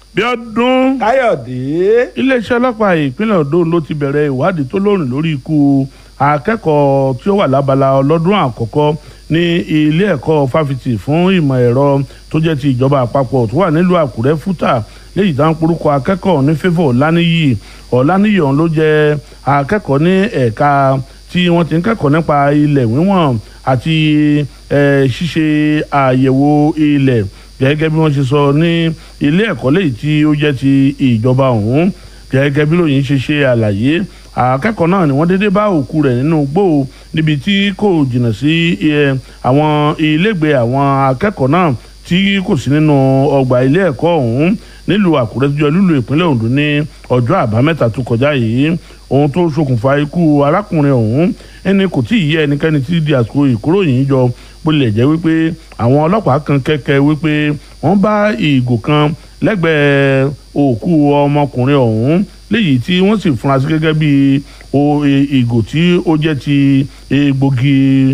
Bíọ́dún káyọ̀dé. iléeṣẹ́ ọlọ́pàá ìpínlẹ̀ Ondo ló ti bẹ̀rẹ̀ ìwádìí tó lóòrìn lórí ikú akẹ́kọ̀ọ́ tí ó wà lábala ọlọ́dún àkọ́kọ́ ní ilé ẹ̀kọ́ fáfitì fún ìmọ̀ ẹ̀rọ tó jẹ́ ti ìjọba àpapọ̀ tó wà nílùú Àkúrẹ́ fúta léyìí tá ń porúkọ akẹ́kọ̀ọ́ ní favour Ọláníyì Ọláníyì ọ̀hún ló jẹ́ akẹ́kọ̀ọ́ ní ẹ̀ka tí wọ́n ti ń kẹ́kọ̀ọ́ nípa ilẹ̀ wíwọ̀n àti ṣíṣe àyẹ̀wò ilẹ̀ gẹ́gẹ́ bí wọ́n ṣe sọ ní ilé ẹ̀kọ́ léyìí tí ó jẹ́ ti ìjọba ọ̀hún gẹ́gẹ́ bí lóyìn ṣe ṣe àlàyé akẹ́kọ̀ọ́ náà ni wọ́n dédé bá òkú rẹ̀ nínú gbó níbi tí kò jìnnà sí àwọn ilégbèé àwọn akẹ́kọ̀ọ́ náà tí kò sí nínú ọgbà ilé ẹ̀kọ́ ọ̀hún nílùú àkúrẹ́ tó jẹ́ lúlù ìpínlẹ̀ ondo ní ọjọ́ àbámẹ́ta tó kọjá yìí ohun tó ṣokùnfà ikú arákùnrin ọ̀hún ẹni kò tí ì yé ẹnikẹ́ni tí di àsìkò ìkóròyìn jọ bó lè jẹ́ wípé àwọn ọlọ́pàá kan kẹ́kẹ́ wípé wọ́n bá ìgò kan lẹ́gbẹ̀ẹ́ òkú ọmọkùnrin ọ̀hún léyìí tí wọ́n sì fura sí gẹ́gẹ́ bí ìgò tí ó jẹ́ ti egbògi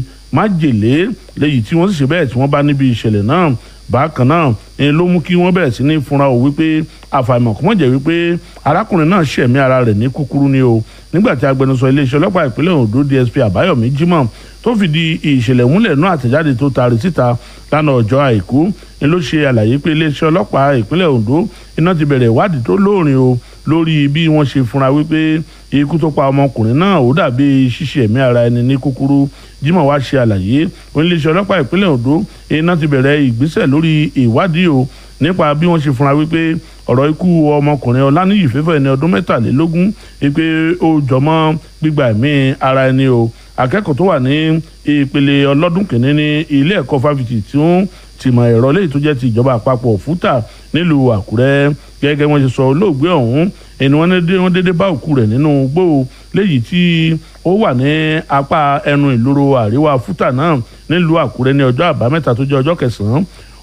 májèlé léyìí tí wọ́n sì ṣe bẹ́ẹ̀ tí wọ́n bá níbi ìṣẹ̀lẹ̀ náà bákan náà ni ló mú kí wọ́n bẹ̀rẹ̀ sí ní fúnra ò wípé àfàìmọ̀ kò mọ̀ jẹ́ wípé arákùnrin náà ṣẹ̀mí ara rẹ̀ ní kúkúrú ni o nígbà tí agbẹnusọ iléeṣẹ́ ọlọ́pàá ìpínlẹ̀ Ondo DSP Àbáyọ̀mí Jimoh tó fìdí ìṣẹ̀lẹ̀ múlẹ̀ náà àtẹ̀jáde tó taari síta lánàá ọjọ́ àìkú ni ló ṣe àlàyé pé iléeṣẹ́ ọlọ́pàá ìpínlẹ̀ Ondo iná ti bẹ̀rẹ̀ ìwádìí tó lóòrìn o lórí bí wọ́n ṣe fúnra wípé ikú tó pa ọmọkùnrin náà ó dàbí ṣíṣe ẹ̀mí ara ẹni ní kúkúrú Jimoh wá ṣe àlàyé oníléeṣẹ́ ọlọ́pàá ìpínlẹ̀ Ondo iná ti bẹ̀rẹ̀ ìgbésẹ̀ lórí ìwádìí o nípa bí wọ́n ṣe fúnra wípé ọ̀rọ̀ ikú ọmọkùnrin Ọláníyì fẹ́fẹ́ ẹni ọdún mẹ́tàlélógún wípé ó jọmọ́ gbígba ẹ̀mí ara ẹni o akẹ́kọ̀ọ́ tó wà ní ìpele ọlọ́dún kìíní ní ilé ẹ̀kọ́ fáfitì tí ó tìmọ̀ ẹ̀rọ léyìí tó jẹ́ ti ìjọba àpapọ̀ fúta nílùú Àkúrẹ́ gẹ́gẹ́ wọ́n ṣe sọ olóògbé ọ̀hún ẹni wọ́n dédé bá òkú rẹ̀ nínú gbó léyìí tí ó wà ní apá ẹnu ìloro àríwá fúta náà nílùú Àkúrẹ́ ní ọjọ́ àbámẹ́ta tó jẹ́ ọjọ́ kẹsàn-án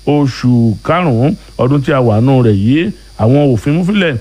oṣù karùn-ún ọdún tí a wà nù rẹ̀ yìí àwọn òfin múfilẹ̀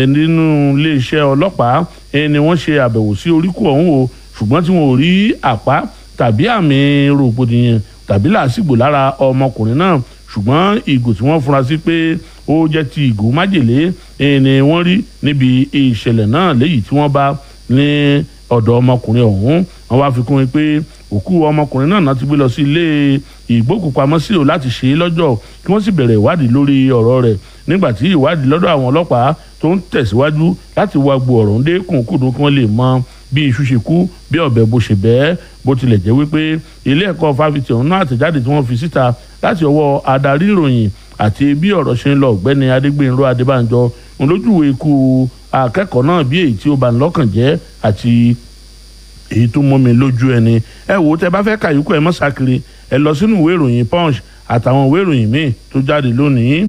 nínú iléeṣẹ́ ọlọ́pàá ni wọ́n ṣe àbẹ̀wò sí oríkù ọ̀hún o ṣùgbọ́n tí wọn ò rí àpá tàbí àmì rògbòdìyàn tàbí làásìgbò lára ọmọkùnrin náà ṣùgbọ́n ìgò tí wọ́n fura sí pé ó jẹ́ ti ìgò májèlé ni wọ́n rí níbi ìṣẹ̀lẹ̀ náà léyìí tí wọ́n bá ní ọ̀dọ̀ ọmọkùnrin ọ̀hún wọ́n wá fi kún un pé òkú ọmọkùnrin náà náà ti gbé lọ sí ilé ìgbókùpamọ́sí o láti ṣe é lọ́jọ́ kí wọ́n sì bẹ̀rẹ̀ ìwádìí lórí ọ̀rọ̀ rẹ̀ nígbà tí ìwádìí lọ́dọ̀ àwọn ọlọ́pàá tó ń tẹ̀síwájú láti wá gbo ọ̀rọ̀ ń dé kùnkùndùn kí wọ́n lè mọ bí iṣu ṣe kú bí ọ̀bẹ bó ṣe bẹ́ẹ̀ bó tilẹ̀ jẹ́ wípé ilé ẹ̀kọ́ fáfitì ọ̀hún náà àtẹ̀jáde tí wọ́n fi síta láti ọwọ́ adarí ìròyìn àti bí ọ̀rọ̀ ṣe ń lọ ọ̀gbẹ́ni adégbènrò adébánjọ ń lójúwe ikú akẹ́kọ̀ọ́ náà bí èyí tí ó bani lọ́kàn jẹ́ àti èyí tó mọ́ mi lójú ẹni ẹ wò ó tẹ bá fẹ́ kàyúkọ ẹ mọ́ sákiri ẹ lọ sínú ìwé ìròyìn punch àtàwọn ìwé ìròyìn míì tó jáde lónìí.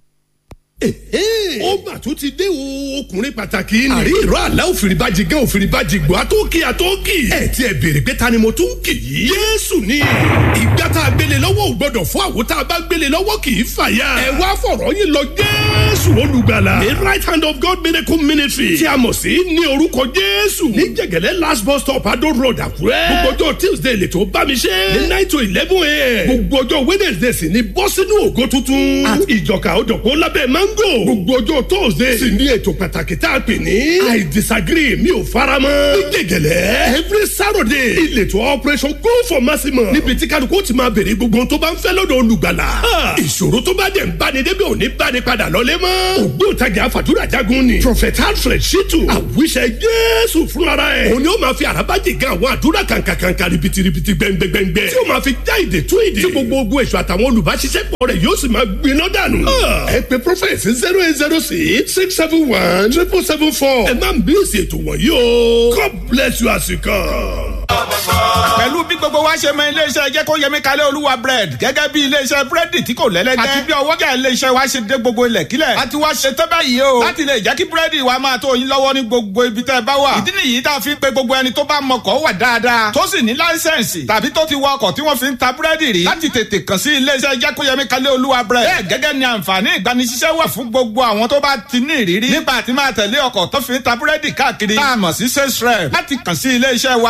ó mà tún ti dé o ọkùnrin pàtàkì ni. àrí ìró àlá òfìrìbàjì gan òfìrìbàjì gbọ́ àtọ́kì àtọ́kì. ẹ ti ẹ béèrè pé ta ni mo tún kì í. yéésù ni ìgbà tá a gbélé lọ́wọ́ ò gbọ́dọ̀ fún àwo tá a bá gbélé lọ́wọ́ kì í fàya. ẹ wá fọ̀rọ̀ yín lọ jésù olùgbàlà. the right hand of God miracle ministry. tí a mọ̀ sí ní orúkọ jésù. ní jẹ̀gẹ̀lẹ́ last bus stop adó road àkúrẹ́. gbogbo ọjọ́ tuesday lè tó bá mi ṣe. ní nine to eleven a.m. gbogbo ọjọ́ wednesday sì ni bọ́ sínú ògo tuntun. àti ìjọka òjọ̀pọ̀ lábẹ́ mango. gbogbo ọjọ́ thursday sì ní ètò pàtàkì tá a pè ní. i disagree mi ò fara mọ́. ní jẹ̀gẹ̀lẹ́ every saturday ìletò operation go for maximum. níbi tí kálukú ti máa béèrè gbogbo tó bá ń fẹ́ lọ́dọ̀ olùgbàlà. ìṣòro tó bá dẹ̀ ń báni débi òní báni padà lọ́lé mọ́. ògbóǹtagì àfàdúrà jagun ni. prophet alfred shitu àwíṣẹ jésù fúnra ẹ̀. òun ni ó máa fi àràbájì gan àwọn àdúrà kàǹkàǹkà ribitiribi gbẹngbẹngbẹ. tí ó máa fi já ìdè tú ìdè. tí gbogbo ogun èso àtàwọn olùbáṣiṣẹ́pọ̀ rẹ̀ yóò sì máa gbiná dànù. ẹ pe prophet zero eight zero six six seven one triple seven four. ẹ má bí èsì ètò wọ̀nyí o. God bless you as you come. pẹ̀lú bí gbogbo wa ṣe mọ iléeṣẹ́ jẹ́ kó yẹmi kalẹ̀ olúwa bread gẹ́gẹ́ bí iléeṣẹ́ búrẹ́dì tí kò lẹ́lẹ́gbẹ́ àti bí ọwọ́jà iléeṣẹ́ wa ṣe dé gbogbo ilẹ̀ kílẹ̀ a ti wá ṣe tẹ́ báyìí o láti lè jẹ́ kí búrẹ́dì wa máa tó yín lọ́wọ́ ní gbogbo ibi tẹ́ ẹ bá wà ìdí nìyí tá a fi ń pe gbogbo ẹni tó bá mọkọ̀ wà dáadáa tó sì ní láísẹ̀nsì tàbí tó ti wọ ọkọ̀ tí wọ́n fi ń ta búrẹ́dì rí láti tètè kàn sí iléeṣẹ́ jẹ́ kó yẹmi kalẹ̀ olúwa bread bẹ́ẹ̀ gẹ́gẹ́ ni àǹfààní ìgbanisíṣẹ́ wà fún gbogbo àwọn tó bá ti ní ìrírí nípa àti máa tẹ̀lé ọkọ̀ tó fi ń ta búrẹ́dì káàkiri tá a mọ̀ sí sales rep láti kàn sí iléeṣẹ́ wa bákan náà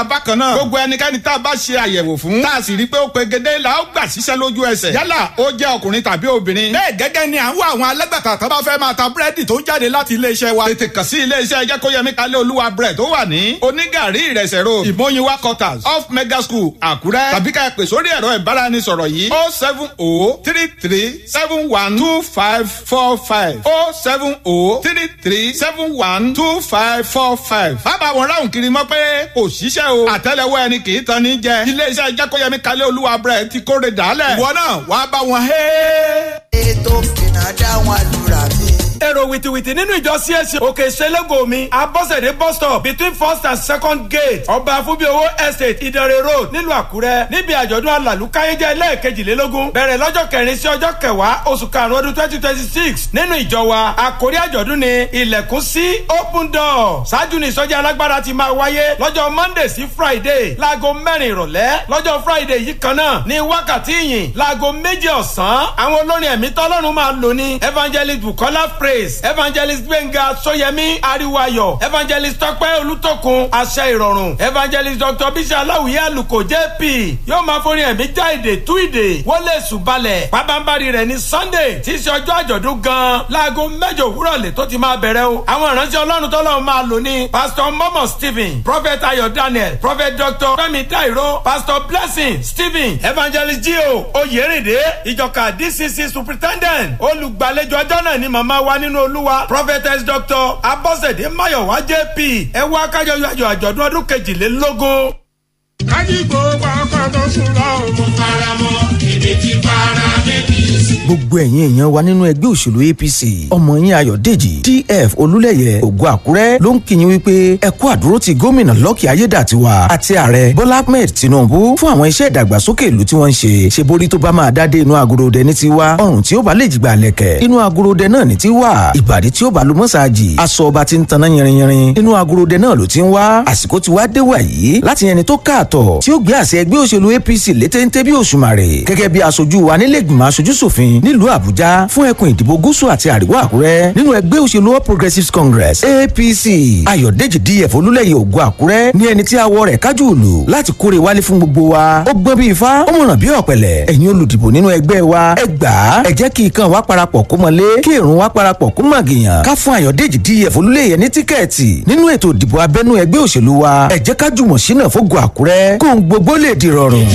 náà. gbogbo ẹnikẹ́ni tá a bá ṣe àyẹ̀wò fún. tá a sì rí i pé ó pegedé la ó gbà síṣẹ́ lójú ẹsẹ̀. yálà ó jẹ́ ọkùnrin tàbí obìnrin. bẹ́ẹ̀ gẹ́gẹ́ ni à ń wá àwọn alágbàtà tó bá fẹ́ máa ta búrẹ́dì tó ń jáde láti iléeṣẹ́ wa. tètè kàn sí iléeṣẹ́ jẹ́kóyẹmí kalẹ́ olúwa bread tó wà ní onígàrí ìrẹsẹ̀ road ìmọ̀yinwá quarters off mega school àkúrẹ́ tàbí ká ẹ pè sórí ẹ̀rọ ìbáraẹnisọ̀rọ̀ yìí oh seven oh three three seven one two five four five oh seven oh three three seven one two five four five. bàbá wọn ráhùn kiri mọ́ pé kò ṣiṣẹ́ o àtẹ́lẹwọ́ ẹni kì í tan ní jẹ iléeṣẹ́ jẹ́kóyẹmí kalẹ́ olúwa bread ti kóre dàálẹ̀ ìwọ náà wàá bá wọn hẹ́ẹ́. ètò ìnà dáhùn àdúrà mi. èrò wìtìwìtì nínú ìjọ csc òkè ìṣẹlẹgò mi abọ́sẹ̀dé bus stop between first and second gate ọba afúbíowó estate ìdẹ̀rẹ̀ road nílùú àkúrẹ́ níbi àjọ̀dún alàlùkáyéjẹ́ lẹ́ẹ̀kejìlélógún bẹ̀rẹ̀ lọ́jọ́ kẹrin sí ọjọ́ kẹwàá oṣù karùn-ún ọdún twenty twenty six nínú ìjọ wa àkórí àjọ̀dún ni ilẹ̀kùn sí open door ṣáájú ní ìsọjí alágbára ti máa wáyé lọ́jọ́ monday sí friday láago mẹ́rin ìrọ̀lẹ́ lọ́jọ́ friday yìí kan náà ní wákàtí ìyìn láago méjì ọ̀sán àwọn olórin ẹ̀mí tọ́lọ́run máa lò ní evangelist bukola praise evangelist gbẹ̀ngà sóyẹmí ariwayo evangelist tọ́pẹ́ olùtọ́kun àṣẹ ìrọ̀rùn evangelist dr bísí aláwìyé àlùkò jp yóò máa forin ẹ̀mí já èdè tú ìdè wọlé ṣùbalẹ̀ pàbámbarì rẹ̀ ní sunday tí í ṣe ọjọ́ àjọ̀dún gan-an láago mẹ́jọ òwúrọ̀ lè tó ti máa bẹ̀rẹ̀ o àwọn ìránṣẹ́ ọlọ́run tọ́lọ́run máa lò ní pastor momo stephen prophet ayọ̀ daniel prophet dr fẹ́mi dairo pastor blessing stephen evangelist gio oyèrèdè ìjọka dcc superintendent olùgbàlejò ọjọ́ náà ni màmá wa nínú olúwa prophetess dr abọ́sẹ̀dé mayowa jp ẹ wá kájọ yọ àjọ̀dún ọdún kejìlélógún. kájíkó pàápàá tó sùn lọ́wọ́ mo fara mọ́ èdè tí fara méjì sí. gbogbo ẹ̀yin èèyàn wa nínú ẹgbẹ́ òṣèlú apc ọmọ yín ayọ̀dèjì df olúlẹ̀yẹ ògo àkúrẹ́ ló ń kíyìn wípé ẹ kú àdúró ti gómìnà lọ́kì ayédàtiwa àti ààrẹ bọ́lá ahmed tinubu fún àwọn iṣẹ́ ìdàgbàsókè ìlú tí wọ́n ń ṣe ṣe borí tó bá máa dádé inú agorodẹ ní tiwa ọrùn tí ó bá lè jìgbà lẹ̀kẹ̀ inú agorodẹ náà ní tiwa ìbàdí tí ó bá lu mọ́sáàjì aṣọ ọba ti ń taná yẹrinyẹrin inú agorodẹ náà ló ti ń wá àsìkò ti wá dé wàyí láti yẹni tó káàtọ̀ tí ó gbé àṣẹ ẹgbẹ́ òṣèlú apc létéńté bí òṣùmàrè gẹ́gẹ́ bí aṣojú wa nílẹ̀ ìgbìmọ̀ aṣojú ṣòfin nílùú àbújá fún ẹkùn ìdìbò gúúsù àti àríwá àkúrẹ́ nínú ẹgbẹ́ òṣèlú all progressives congress apc ayọ̀dèjì df olúlẹ̀yẹ ògo àkúrẹ́ ní ẹni tí awọ rẹ̀ kájú òlù láti kórè wálé fún gbogbo wa ó gbọ́n bí ifá ó mọ̀ràn bí ọ̀pẹ̀lẹ̀ ẹ̀yin olùdìbò nínú ẹgbẹ́ wa ẹ gbà á ẹ jẹ́ kí ikán wa parapọ̀ kó mọ́lé kí èrún wa parapọ̀ kó màgìyàn ká fún ayọ̀dèjì df olúlẹ̀yẹ ní tíkẹ́ẹ̀tì nínú ètò ìdìbò abẹ́nú ẹgbẹ́ òṣèlú wa ẹ jẹ́ ká jùmọ̀ sínà fógo àkúrẹ́ kóhun gbogbo lè di rọrùn.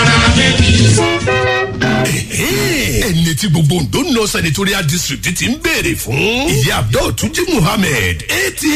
ẹni tí gbogbo ondo north senatorial district ti ń béèrè fún ìyá abdul tuji muhammed atm